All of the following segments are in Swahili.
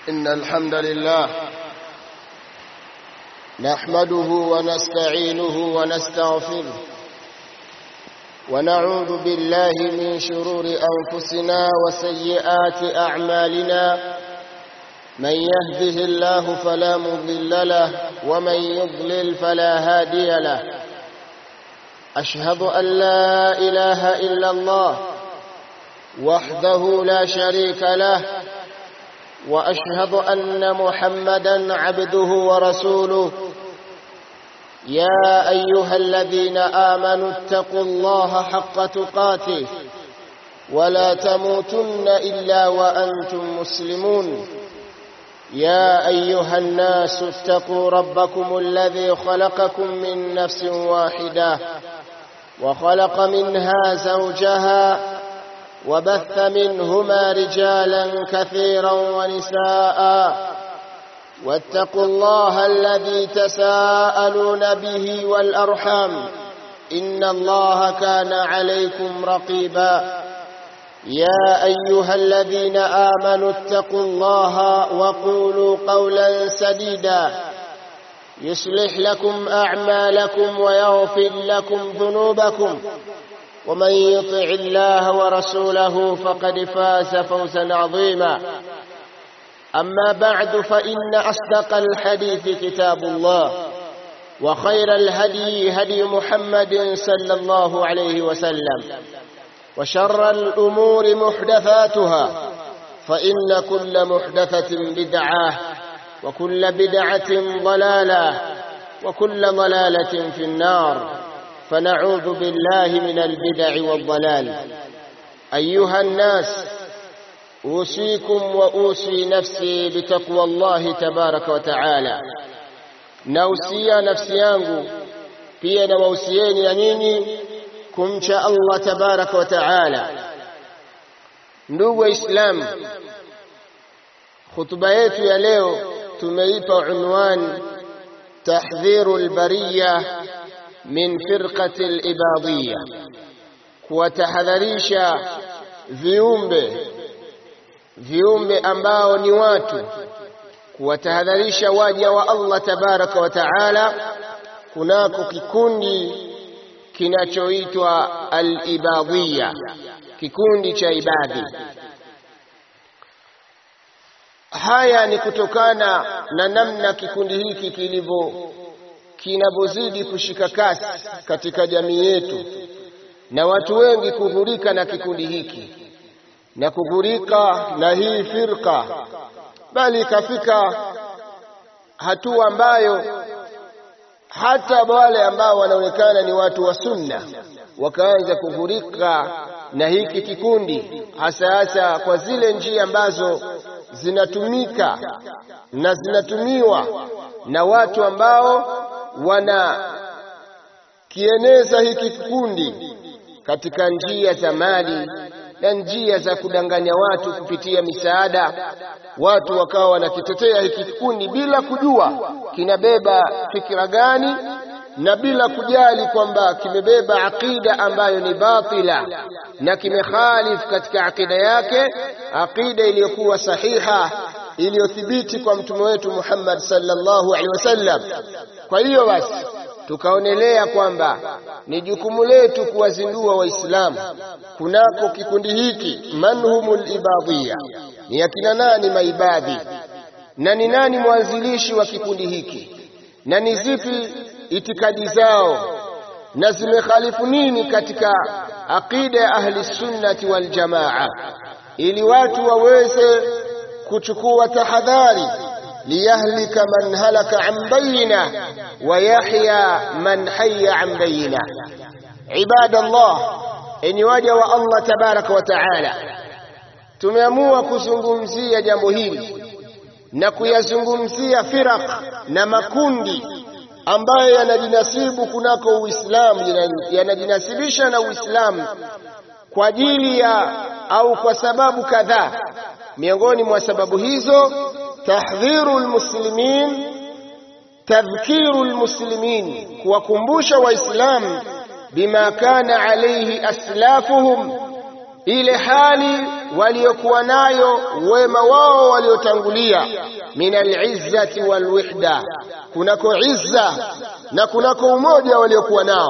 إن الحمد لله نحمده ونستعينه ونستغفره ونعوذ بالله من شرور أنفسنا وسيئات أعمالنا من يهده الله فلا مضل له ومن يضلل فلا هادي له أشهد أن لا إله إلا الله وحده لا شريك له وأشهد أن محمدا عبده ورسوله يا أيها الذين آمنوا اتقوا الله حق تقاته ولا تموتن إلا وأنتم مسلمون يا أيها الناس اتقوا ربكم الذي خلقكم من نفس واحدة وخلق منها زوجها وبث منهما رجالا كثيرا ونساء واتقوا الله الذي تساءلون به والأرحام إن الله كان عليكم رقيبا يا أيها الذين آمنوا اتقوا الله وقولوا قولا سديدا يصلح لكم أعمالكم ويغفر لكم ذنوبكم ومن يطع الله ورسوله فقد فاز فوزا عظيما أما بعد فإن أصدق الحديث كتاب الله وخير الهدي هدي محمد صلى الله عليه وسلم وشر الأمور محدثاتها فإن كل محدثة بدعة وكل بدعة ضلالة وكل ضلالة في النار فنعوذ بالله من البدع والضلال أيها الناس أوصيكم وأوصي نفسي بتقوى الله تبارك وتعالى nausia nafsi yangu pia na wausieni na nyinyi kumcha Allah tabaraka wa taala ndugu waislamu khutba yetu ya leo tumeipa unwan tahdhiru albariya min firqati alibadiyya kuwatahadharisha viumbe viumbe ambao ni watu kuwatahadharisha waja wa Allah tabaraka wa taala kunako kikundi kinachoitwa al-ibadiyya kikundi cha ibadhi haya ni kutokana na namna kikundi hiki kilivyo kinapozidi kushika kasi katika jamii yetu na watu wengi kughurika na kikundi hiki na kughurika na hii firqa bali ikafika hatua ambayo hata wale ambao wanaonekana ni watu wa sunna wakaanza kughurika na hiki kikundi hasa hasa kwa zile njia ambazo zinatumika na zinatumiwa na watu ambao wana kieneza hiki kikundi katika njia za mali na njia za kudanganya watu kupitia misaada watu wakawa wanakitetea hiki kikundi bila kujua kinabeba fikira gani na bila kujali kwamba kimebeba aqida ambayo ni batila na kimekhalif katika aqida yake aqida iliyokuwa sahiha iliyothibiti kwa mtume wetu Muhammad sallallahu alaihi wasallam kwa hiyo basi tukaonelea kwamba ni jukumu letu kuwazindua waislamu kunako kikundi hiki manhumul ibadiyya ni akina nani maibadhi na ni nani mwanzilishi wa kikundi hiki na ni zipi itikadi zao na zimekhalifu nini katika aqida ya ahli sunnati wal jamaa ili watu waweze kuchukua tahadhari liyahlika man halaka an bayina wa yahya man hayya an bayina ibadallah enyi waja wa Allah tabaraka wa taala tumeamua kuzungumzia jambo hili na kuyazungumzia firaq na makundi ambayo yanajinasibu kunako Uislamu yanajinasibisha na Uislamu kwa ajili ya au kwa sababu kadhaa miongoni mwa sababu hizo tahdhiru almuslimin tadhkiru almuslimin kuwakumbusha waislamu bima kana alayhi aslafuhum ile hali waliokuwa nayo wema wao waliotangulia min alizzati walwihda kunako izza na kunako umoja waliokuwa nao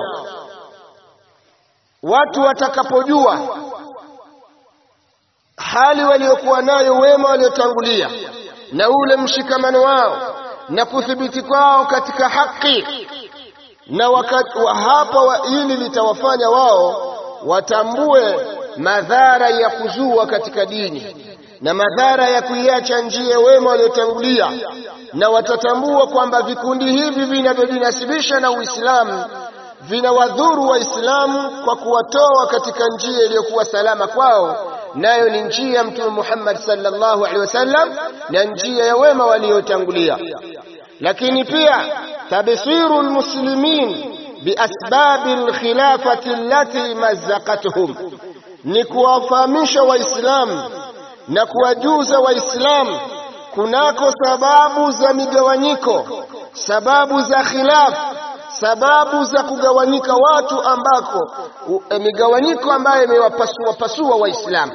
watu watakapojua hali waliokuwa nayo wema waliotangulia na ule mshikamano wao na kuthibiti kwao katika haki na wakati wa hapa wa hili litawafanya wao watambue madhara ya kuzua katika dini na madhara ya kuiacha njia wema waliotangulia na watatambua kwamba vikundi hivi vinavyojinasibisha na Uislamu vinawadhuru Waislamu kwa kuwatoa katika njia iliyokuwa salama kwao nayo ni njia ya Mtume Muhammad sallallahu alaihi wasallam na njia ya wema waliotangulia lakini pia tabsiru almuslimin biasbabi alkhilafati allati mazzaqatuhum ni kuwafahamisha waislamu na kuwajuza waislamu kunako sababu za migawanyiko sababu za khilafu sababu za kugawanyika watu ambako e, migawanyiko ambayo imewapasua pasua waislamu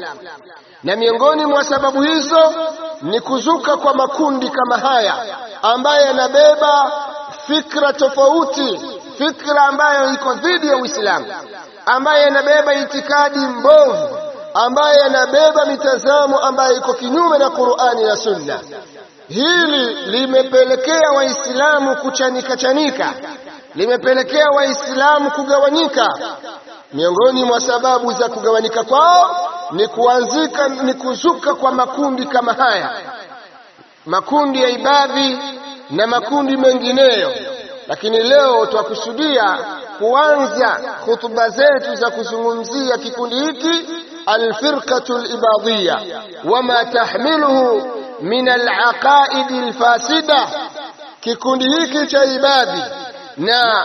na miongoni mwa sababu hizo ni kuzuka kwa makundi kama haya ambayo yanabeba fikra tofauti fikra ambayo iko dhidi ya Uislamu ambayo yanabeba itikadi mbovu ambayo yanabeba mitazamo ambayo iko kinyume na Qur'ani na Sunna hili limepelekea waislamu kuchanika chanika limepelekea waislamu kugawanyika miongoni mwa sababu za kugawanyika kwao ni kuanzika ni kuzuka kwa makundi kama haya makundi ya ibadhi na makundi mengineyo lakini leo twakusudia kuanza hutuba zetu za kuzungumzia kikundi hiki alfirqatu libadhiya wama tahmiluhu min alaqaidi alfasida kikundi hiki cha ibadhi na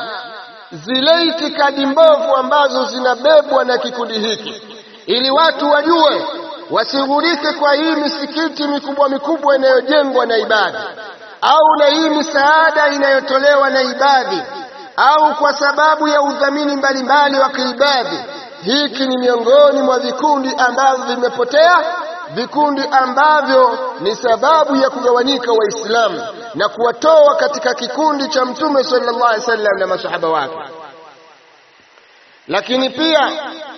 zile itikadi mbovu ambazo zinabebwa na kikundi hiki ili watu wajue wasighurike kwa hii misikiti mikubwa mikubwa inayojengwa na ibadhi au na hii misaada inayotolewa na ibadhi au kwa sababu ya udhamini mbalimbali wa kiibadhi hiki ni miongoni mwa vikundi ambavyo vimepotea vikundi ambavyo ni sababu ya kugawanyika waislamu na kuwatoa katika kikundi cha mtume sallallahu alaihi wasallam na masahaba wake lakini pia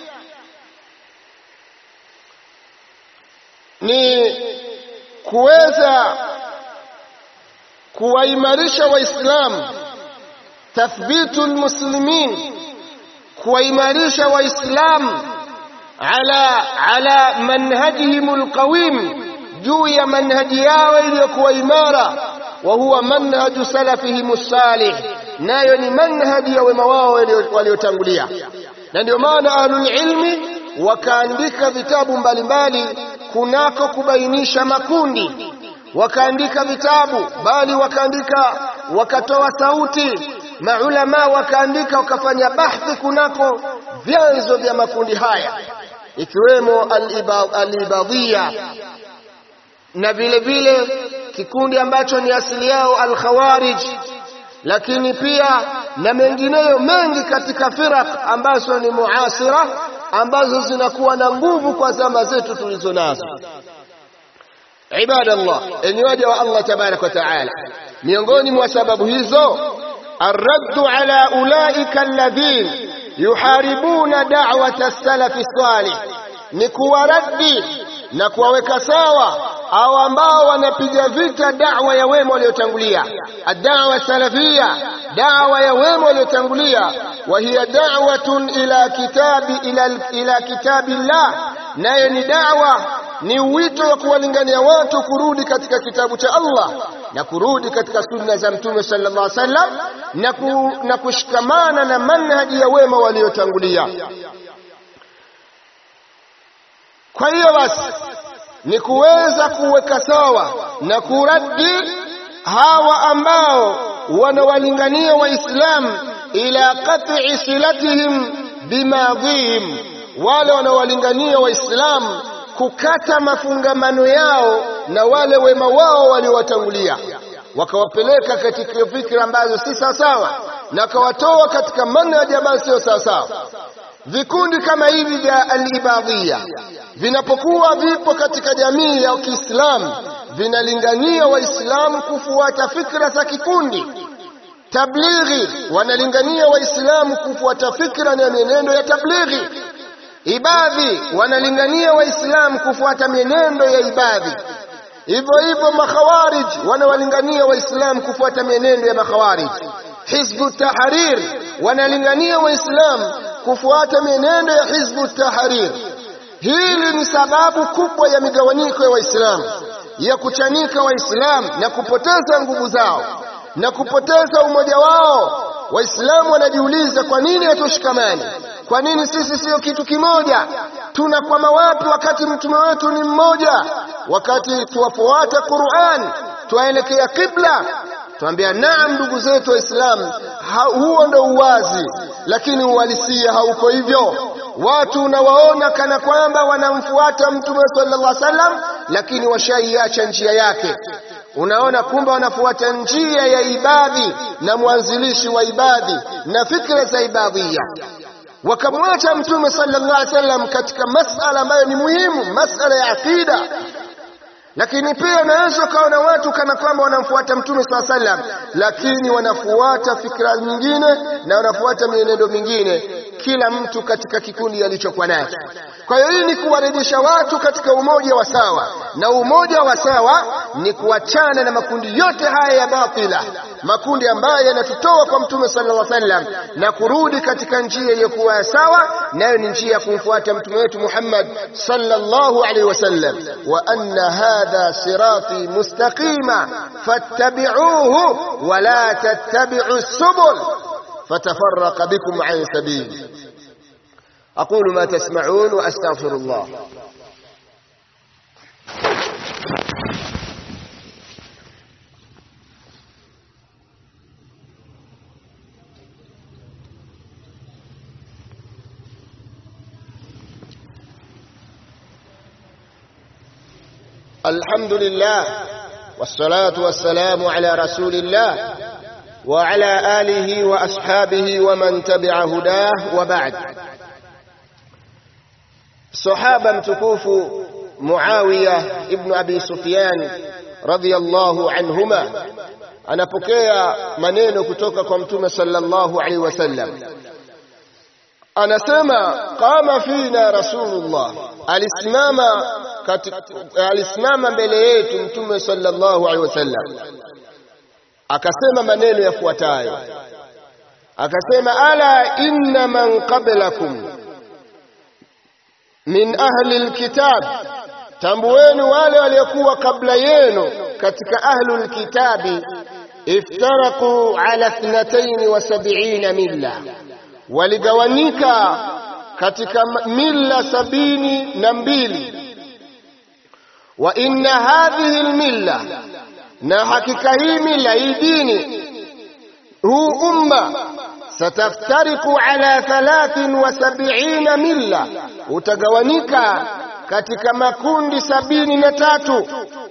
ni kuweza kuwaimarisha waislamu tathbitu almuslimin kuwaimarisha waislamu ala ala manhajihim alqawim juu ya manhaji yao iliyokuwa imara wa huwa manhaju salafihim salih nayo ni manhaji ya wema wao waliotangulia na ndio maana ahlul ilmi wakaandika vitabu mbalimbali kunako kubainisha makundi wakaandika vitabu bali wakaandika wakatoa sauti maulama wakaandika wakafanya bahthi kunako vyanzo vya makundi haya ikiwemo al-ibadhiya na vile vile kikundi ambacho ni asili yao al-khawarij lakini pia na mengineyo mengi katika firaq ambazo ni muasira ambazo zinakuwa na nguvu kwa zama zetu tulizo nazo ibadallah enyi waja wa Allah tabarak wa taala miongoni mwa sababu hizo الرد على أولئك الذين يحاربون دعوة السلف الصالح نكوى ردي na kuwaweka sawa au ambao wanapiga vita da'wa ya wema waliotangulia ad-da'wa salafia da'wa ya wema waliotangulia wa hiya da'watun ila kitabi ila ila kitabillah nayo ni da'wa ni wito wa kuwalingania watu kurudi katika kitabu cha Allah na kurudi katika sunna za mtume sallallahu alaihi wasallam na, ku, na kushikamana na manhaji ya wema waliotangulia kwa hiyo basi ni kuweza kuweka sawa na kuradi hawa ambao wanawalingania waislamu ila qat'i silatihim bimadhihim wale wanawalingania waislamu kukata mafungamano yao na wale wema wao waliowatangulia wakawapeleka katika fikra ambazo si sawasawa na wakawatoa katika manhaji ambayo sio sawasawa vikundi kama hivi vya alibadhia vinapokuwa vipo katika jamii ya Kiislamu vinalingania Waislamu kufuata fikra za kikundi. Tablighi wanalingania Waislamu kufuata fikra na mienendo ya tablighi. Ibadhi wanalingania Waislamu kufuata mienendo ya ibadhi. Hivyo hivyo makhawarij wanawalingania Waislamu kufuata mienendo ya makhawarij. Hizbu Tahrir wanalingania Waislamu kufuata mienendo ya Hizbu Tahrir. Hili ni sababu kubwa ya migawanyiko ya Waislamu, ya kuchanika Waislamu na kupoteza nguvu zao na kupoteza umoja wao. Waislamu wanajiuliza kwa nini hatushikamani? Kwa nini sisi sio kitu kimoja? Tunakwama wapi wakati mtume wetu ni mmoja? Wakati tuwafuata Qur'an, twaelekea kibla, tuambia naam, ndugu zetu Waislamu, huo ndo uwazi, lakini uhalisia hauko hivyo. Watu unawaona kana kwamba wanamfuata mtume sallallahu alaihi wasallam, lakini washaiacha njia yake. Unaona kumbe wanafuata njia ya ibadhi na mwanzilishi wa ibadhi na fikra za ibadhia, wakamwacha mtume sallallahu alaihi wasallam katika masala ambayo ni muhimu, masala ya akida lakini pia unaweza ukaona watu kana kwamba wanamfuata mtume saa sallam, lakini wanafuata fikra nyingine na wanafuata mienendo mingine, kila mtu katika kikundi alichokuwa nacho. Kwa hiyo hii ni kuwarejesha watu katika umoja wa sawa, na umoja wa sawa ni kuachana na makundi yote haya ya batila, makundi ambayo yanatutoa kwa mtume sallallahu alaihi wasallam na kurudi katika njia iliyokuwa ya sawa, nayo ni njia ya kumfuata mtume wetu Muhammad sallallahu alaihi wasallam. wa anna hadha sirati mustaqima fattabi'uhu wa la tattabi'u subul فتفرق بكم عن سبيله أقول ما تسمعون وأستغفر الله الحمد لله والصلاة والسلام على رسول الله وعلى آله وأصحابه ومن تبع هداه وبعد صحابة متكوف معاوية ابن أبي سفيان رضي الله عنهما anapokea maneno kutoka kwa mtume sallallahu alaihi wasallam anasema qama fina rasulullah alisimama alisimama mbele yetu mtume sallallahu alaihi wasallam akasema maneno yafuatayo akasema ala inna man qablakum min ahli alkitab tambueni wale waliokuwa kabla yenu katika ahli alkitabi iftaraku ala ithnatayn wa sab'ina milla waligawanyika katika milla sabini na mbili wa inna hadhihi almilla na hakika hii mila hii dini huu umma sataftariku ala thalathin wa sab'ina milla utagawanika katika makundi sabini na tatu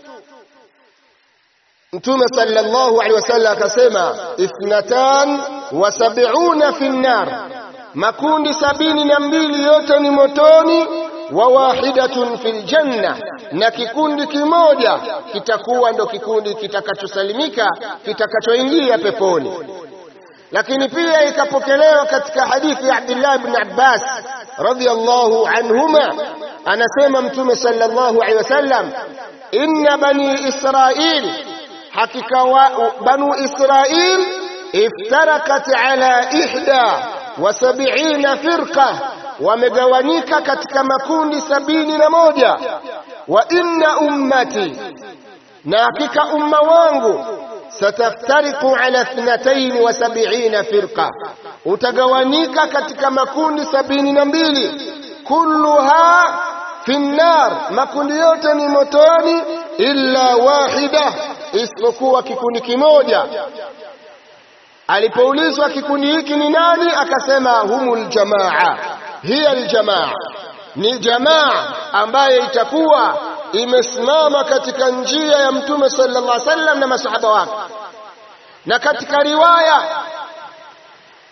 Mtume sallallahu alaihi wasallam akasema ithnatan wa sab'una fi nnar makundi sabini na mbili yote ni motoni wa wahidatun fil janna, na kikundi kimoja kitakuwa ndo kikundi kitakachosalimika kitakachoingia peponi. Lakini pia ikapokelewa katika hadithi ya Abdullah ibn Abbas radhiyallahu anhuma, anasema Mtume sallallahu alaihi wasallam, inna bani Israil, hakika wa banu Israil iftarakat ala ihda wa sab'ina firqa wamegawanyika katika makundi sabini na moja wa inna ummati na hakika umma wangu sataftariku ala ithnatayn wa sab'ina firqa utagawanyika katika makundi sabini na mbili kulluha fi nnar makundi yote ni motoni illa wahida isipokuwa kikundi kimoja alipoulizwa kikundi hiki ni nani akasema humul jamaa hiya aljamaa ni jamaa ambaye itakuwa imesimama katika njia ya mtume sallallahu alaihi wasallam na masahaba wake na katika riwaya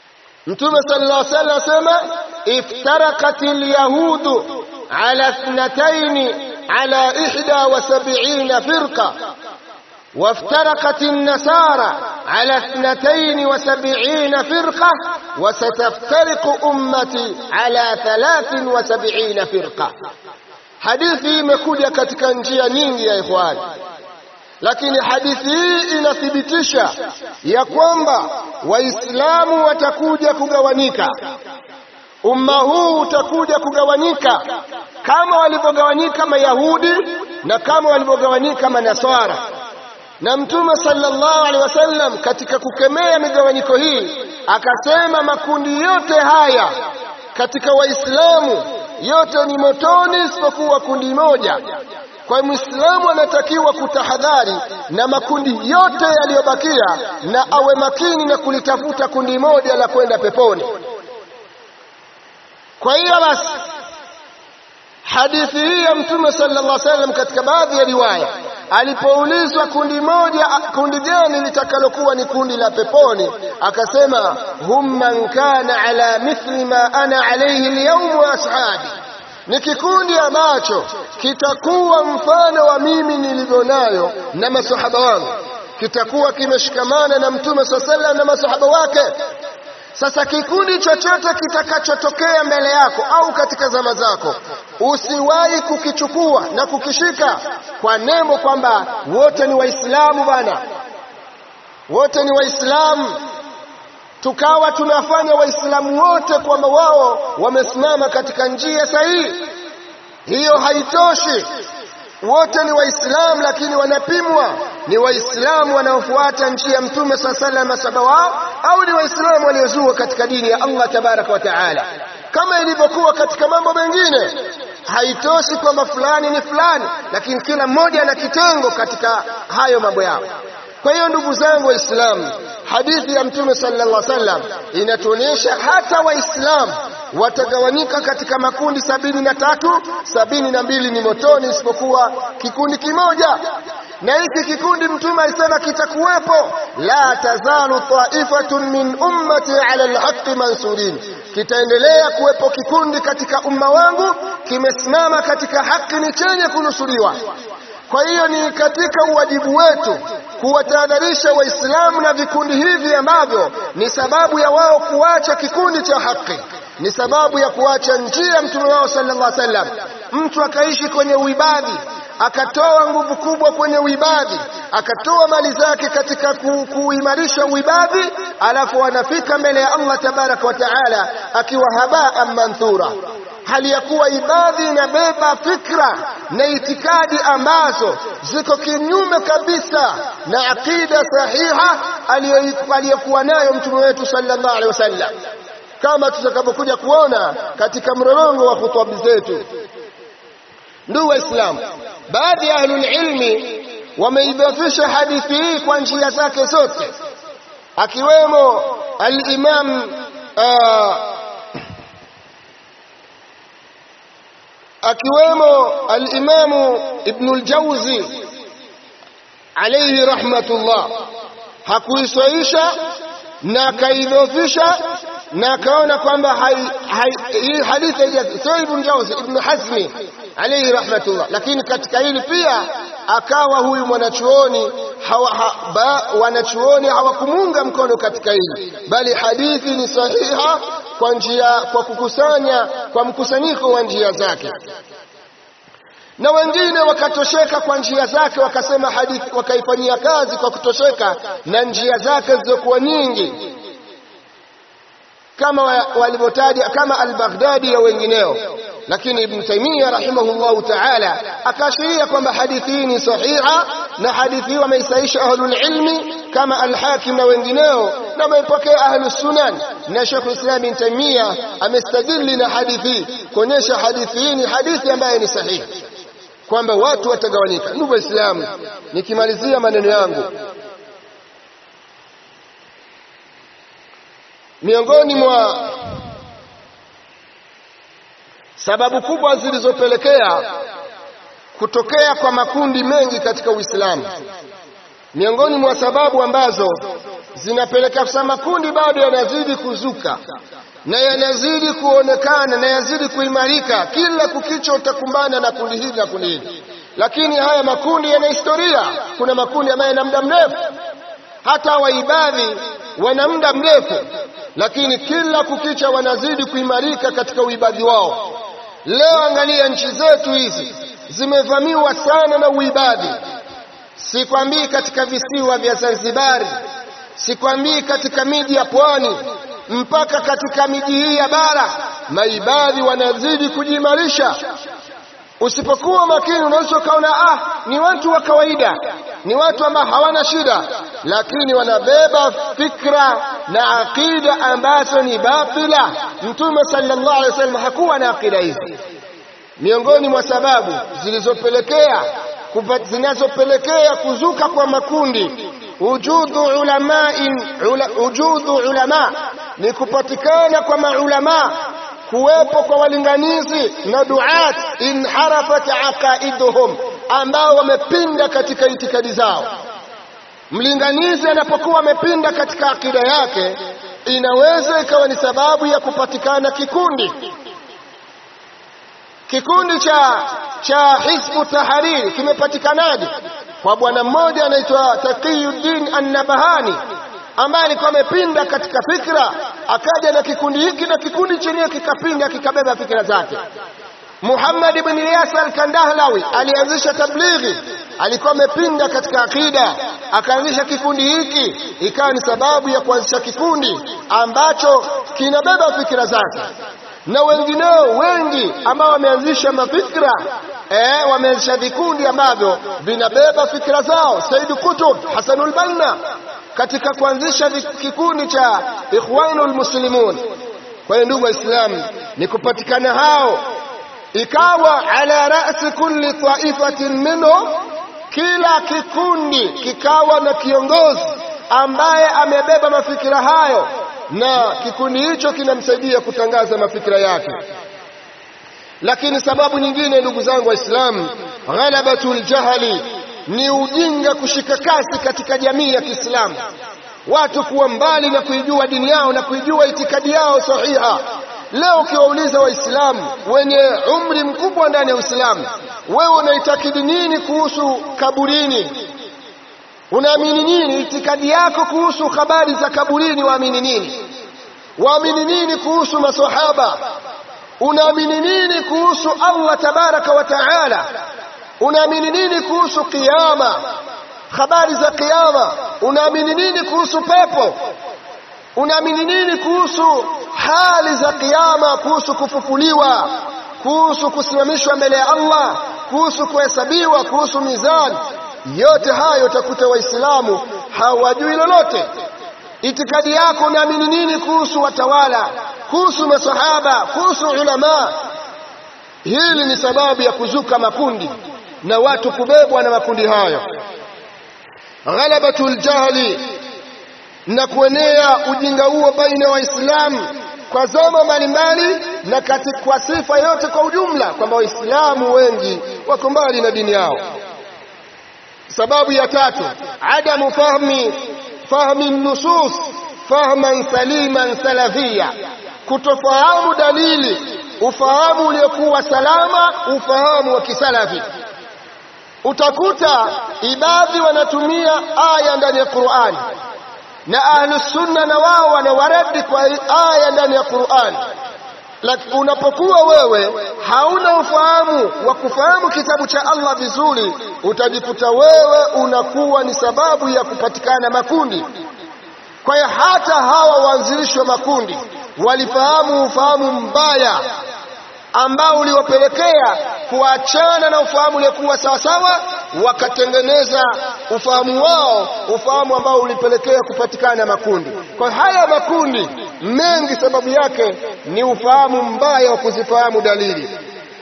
Mtume sallallahu alaihi wasallam asema iftaraqat alyahudu ala ithnatayn ala ihda wa sab'ina firqa وافترقت النصارى على اثنتين وسبعين فرقة وستفترق أمتي على ثلاث وسبعين فرقة hadithi imekuja katika njia nyingi ya ikhwani lakini hadithi hii inathibitisha ya kwamba waislamu watakuja kugawanyika umma huu utakuja kugawanyika kama walivyogawanyika mayahudi na kama walivyogawanyika manaswara na mtume sallallahu alaihi wasallam katika kukemea migawanyiko hii akasema makundi yote haya katika waislamu yote ni motoni isipokuwa kundi moja kwa muislamu anatakiwa kutahadhari na makundi yote yaliyobakia na awe makini na kulitafuta kundi moja la kwenda peponi kwa hiyo basi hadithi hii ya mtume sallallahu alaihi wasallam katika baadhi ya riwaya alipoulizwa kundi moja kundi gani litakalokuwa ni kundi la peponi akasema hum man kana ala mithli ma ana alayhi alyawm wa ashabi ni kikundi ambacho kitakuwa mfano wa mimi nilivyo nayo na masahaba wangu kitakuwa kimeshikamana na mtume sallallahu alaihi wasallam na masahaba wake sasa kikundi chochote kitakachotokea mbele yako au katika zama zako usiwahi kukichukua na kukishika kwa nembo kwamba wote ni waislamu bana wote ni waislamu tukawa tunafanya waislamu wote kwamba wao wamesimama katika njia sahihi hiyo haitoshi wote ni waislamu lakini wanapimwa ni waislamu wanaofuata njia ya mtume saa salam masaba wao au ni waislamu waliozua katika dini ya allah tabaraka wa taala kama ilivyokuwa katika mambo mengine haitoshi kwamba fulani ni fulani lakini kila mmoja ana kitengo katika hayo mambo yao kwa hiyo ndugu zangu waislamu hadithi ya mtume sallallahu alaihi wasallam inatuonyesha hata waislamu watagawanyika katika makundi sabini na tatu sabini na mbili ni motoni isipokuwa kikundi kimoja na hiki kikundi mtume alisema kitakuwepo la tazalu taifatun min ummati ala alhaqi mansurin kitaendelea kuwepo kikundi katika umma wangu kimesimama katika haki ni chenye kunusuriwa kwa hiyo ni katika uwajibu wetu kuwatahadharisha waislamu na vikundi hivi ambavyo ni sababu ya wao kuacha kikundi cha haki ni sababu ya kuacha njia ya mtume wao sallallahu alaihi wasallam mtu akaishi kwenye uibadhi akatoa nguvu kubwa kwenye uibadhi akatoa mali zake katika ku, kuimarisha uibadhi alafu anafika mbele ya Allah tabaraka wa taala akiwa habaa manthura hali ya kuwa ibadhi inabeba fikra na itikadi ambazo ziko kinyume kabisa na aqida sahiha aliyokuwa nayo mtume wetu sallallahu alaihi wasallam kama tutakavyokuja kuona katika mrorongo wa hutuba zetu ndugu waislamu baadhi ya ahlul ilmi wameidhafisha hadithi hii kwa njia zake zote akiwemo al-imam uh, akiwemo al-imamu ibn al-jawzi alayhi rahmatullah hakuiswaisha na akaidhofisha na akaona kwamba hii hadithi sio ibn jawzi ibn hazmi alayhi rahmatullah lakini katika hili pia akawa huyu mwanachuoni hawa, ha, ba, wanachuoni hawakumuunga mkono katika hili bali hadithi ni sahiha kwa njia kwa kukusanya kwa mkusanyiko wa njia zake na wengine wakatosheka kwa njia zake wakasema hadithi wakaifanyia kazi kwa kutosheka na njia zake zilizokuwa nyingi kama walivyotaja kama al-Baghdadi na wengineo lakini Ibn Taymiyyah rahimahullahu ta'ala akaashiria kwamba hadithi hii ni sahiha na hadithi hii wameisaisha ahlul ilmi kama al-Hakim na wengineo na wamepokea ahlus sunan na Sheikh Islam Ibn Taymiyyah amestadili na hadithi kuonyesha hadithi hii ni hadithi ambayo ni sahihi kwamba watu watagawanyika ndugu waislamu nikimalizia maneno yangu miongoni mwa sababu kubwa zilizopelekea kutokea kwa makundi mengi katika Uislamu miongoni mwa sababu ambazo zinapelekea kusema makundi bado yanazidi kuzuka na yanazidi kuonekana na yanazidi kuimarika. Kila kukicha utakumbana na kundi hili na kundi hili, lakini haya makundi yana historia. Kuna makundi ambayo yana muda mrefu, hata waibadhi wana muda mrefu, lakini kila kukicha wanazidi kuimarika katika uibadhi wao. Leo angalia nchi zetu hizi zimevamiwa sana na uibadhi. Sikwambii katika visiwa vya Zanzibari, sikwambii katika miji ya pwani, mpaka katika miji hii ya bara maibadhi wanazidi kujiimarisha. Usipokuwa makini, unaweza ukaona ah, ni watu wa kawaida, ni watu ambao hawana shida, lakini wanabeba fikra na aqida ambazo ni batila. Mtume sallallahu alaihi wasallam hakuwa na aqida hizi. Miongoni mwa sababu zilizopelekea zinazopelekea kuzuka kwa makundi wujudu ulamain ula, wujudu ulama ni kupatikana kwa maulama kuwepo kwa walinganizi na duat inharafat aqaiduhum ambao wamepinda katika itikadi zao mlinganizi anapokuwa amepinda katika akida yake inaweza ikawa ni sababu ya kupatikana kikundi kikundi cha cha Hizbu Tahariri kimepatikanaje? Kwa bwana mmoja anaitwa Taqiyuddin An-Nabahani ambaye alikuwa amepinda katika fikra, akaja na kikundi hiki na kikundi chenyewe kikapinda kikabeba fikra zake. Muhammad ibn Ilyas al-Kandahlawi alianzisha tablighi, alikuwa amepinda katika akida, akaanzisha kikundi hiki, ikawa ni sababu ya kuanzisha kikundi ambacho kinabeba fikra zake na wengineo wengi ambao wameanzisha mafikra eh, wameanzisha vikundi ambavyo vinabeba fikra zao. Said Kutub, Hasanul Banna katika kuanzisha kikundi cha Ikhwanul Muslimun. Kwa hiyo ndugu Waislamu, ni kupatikana hao, ikawa ala rasi kulli taifatin minhum, kila kikundi kikawa na kiongozi ambaye amebeba mafikira hayo na kikundi hicho kinamsaidia kutangaza mafikira yake. Lakini sababu nyingine, ndugu zangu Waislamu, ghalabatul jahali ni ujinga kushika kasi katika jamii ya Kiislamu, watu kuwa mbali na kuijua dini yao na kuijua itikadi yao sahiha. Leo ukiwauliza Waislamu wenye umri mkubwa ndani ya Uislamu, wewe unaitakidi nini kuhusu kaburini? Unaamini nini? Itikadi yako kuhusu habari za kaburini, waamini nini? Waamini nini kuhusu masahaba? Unaamini nini kuhusu Allah tabaraka wa taala? Unaamini nini kuhusu kiyama, habari za kiyama? Unaamini nini kuhusu pepo? Unaamini nini kuhusu hali za kiyama, kuhusu kufufuliwa, kuhusu kusimamishwa mbele ya Allah, kuhusu kuhesabiwa, kuhusu mizani? Yote hayo utakuta Waislamu hawajui lolote. Itikadi yako unaamini nini kuhusu watawala, kuhusu masahaba, kuhusu ulama? Hili ni sababu ya kuzuka makundi na watu kubebwa na makundi hayo. Ghalabatul jahli, na kuenea ujinga huo baina ya Waislamu kwa zama mbalimbali na kwa sifa yote kwa ujumla, kwamba Waislamu wengi wako mbali na dini yao. Sababu ya tatu, adamu fahmi fahmi nusus fahman saliman salafia, kutofahamu dalili, ufahamu uliokuwa salama, ufahamu wa kisalafi. Utakuta ibadhi wanatumia aya ndani ya Qur'ani na ahlus sunna na wao wanawaradi kwa aya ndani ya Qur'ani lakini unapokuwa wewe hauna ufahamu wa kufahamu kitabu cha Allah vizuri, utajikuta wewe unakuwa ni sababu ya kupatikana makundi. Kwa hiyo hata hawa waanzilishi wa makundi walifahamu ufahamu mbaya ambao uliwapelekea kuachana na ufahamu uliokuwa sawasawa, wakatengeneza ufahamu wao, ufahamu ambao ulipelekea kupatikana makundi. Kwa haya makundi mengi, sababu yake ni ufahamu mbaya wa kuzifahamu dalili.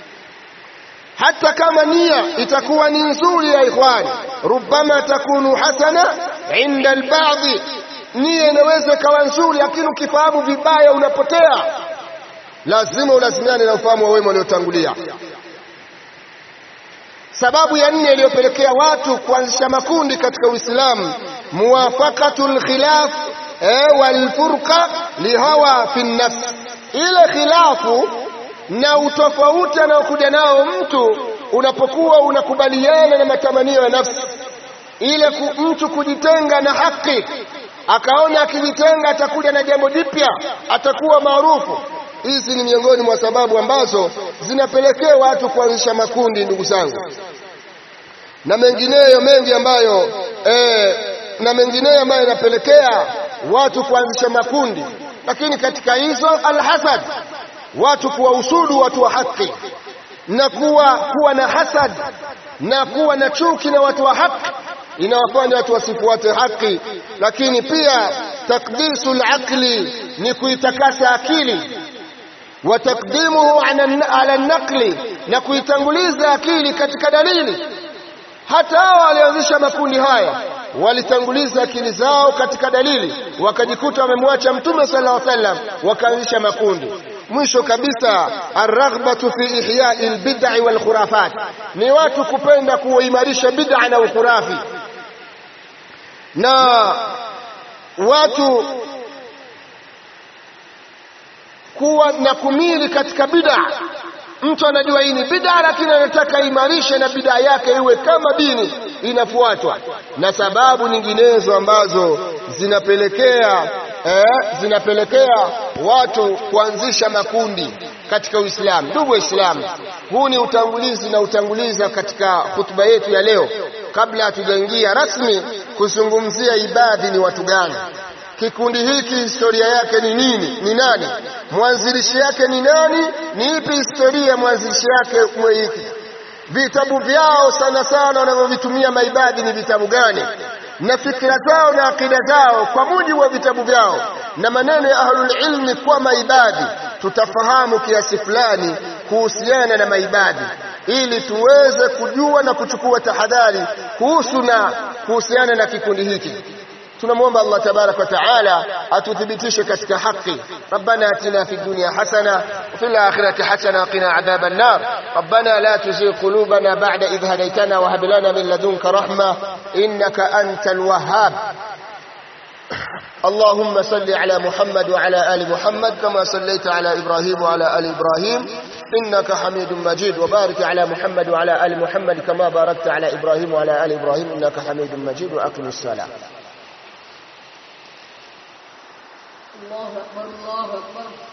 Hata kama nia itakuwa ni nzuri ya ikhwani, rubama takunu hasana inda albadhi, nia inaweza ikawa nzuri, lakini ukifahamu vibaya unapotea. Lazima ulazimiane na ufahamu wa wema waliotangulia. Sababu ya nne iliyopelekea watu kuanzisha makundi katika Uislamu muwafaqatu lkhilaf eh, walfurqa lihawa fi nafs, ile khilafu na utofauti anaokuja nao mtu unapokuwa unakubaliana na matamanio ya nafsi, ile ku, mtu kujitenga na haki, akaona akijitenga atakuja na jambo jipya, atakuwa maarufu. Hizi ni miongoni mwa sababu ambazo zinapelekea watu kuanzisha makundi, ndugu zangu, na mengineyo mengi ambayo eh, na mengineyo ambayo yanapelekea watu kuanzisha makundi. Lakini katika hizo alhasad, watu kuwahusudu watu wa haki na kuwa kuwa na hasad na kuwa na chuki na watu wa haki inawafanya watu wasifuate haki. Lakini pia takdisu laqli ni kuitakasa akili wa takdimuhu ala naqli, na kuitanguliza akili katika dalili. Hata hao walioanzisha makundi haya walitanguliza akili zao katika dalili, wakajikuta wamemwacha Mtume sallallahu alaihi wasallam, wakaanzisha makundi. Mwisho kabisa, arraghbatu fi ihyai albid'i wal khurafat, ni watu kupenda kuimarisha bid'a na ukhurafi, na watu kuwa na kumili katika bid'a. Mtu anajua hii ni bid'a, lakini anataka imarishe na bid'a yake iwe kama dini inafuatwa, na sababu nyinginezo ambazo zinapelekea eh, zinapelekea watu kuanzisha makundi katika Uislamu. Ndugu Waislamu, huu ni utangulizi na utanguliza katika hutuba yetu ya leo, kabla hatujaingia rasmi kuzungumzia ibadhi ni watu gani kikundi hiki historia yake ni nini? Ni nani? Mwanzilishi yake ni nani? Ni ipi historia ya mwanzilishi yake mwe hiki? Vitabu vyao sana sana wanavyovitumia maibadi ni vitabu gani? Na fikira zao na akida zao kwa mujibu wa vitabu vyao na maneno ya ahlul ilmi kwa maibadi, tutafahamu kiasi fulani kuhusiana na maibadi ili tuweze kujua na kuchukua tahadhari kuhusu na kuhusiana na kikundi hiki. tunamwomba Allah tabaraka wa taala atuthibitishe katika haki. Rabbana atina fid dunya hasana wa fil akhirati hasana wa qina adhaban nar. Rabbana la tuzigh qulubana ba'da idh hadaytana wa hab lana min ladunka rahma innaka antal wahhab. اللهم صل على محمد وعلى آل محمد كما صليت على إبراهيم وعلى آل إبراهيم إنك حميد مجيد وبارك على محمد وعلى آل محمد كما باركت على إبراهيم وعلى آل إبراهيم إنك حميد مجيد وأقم الصلاة الله أكبر الله أكبر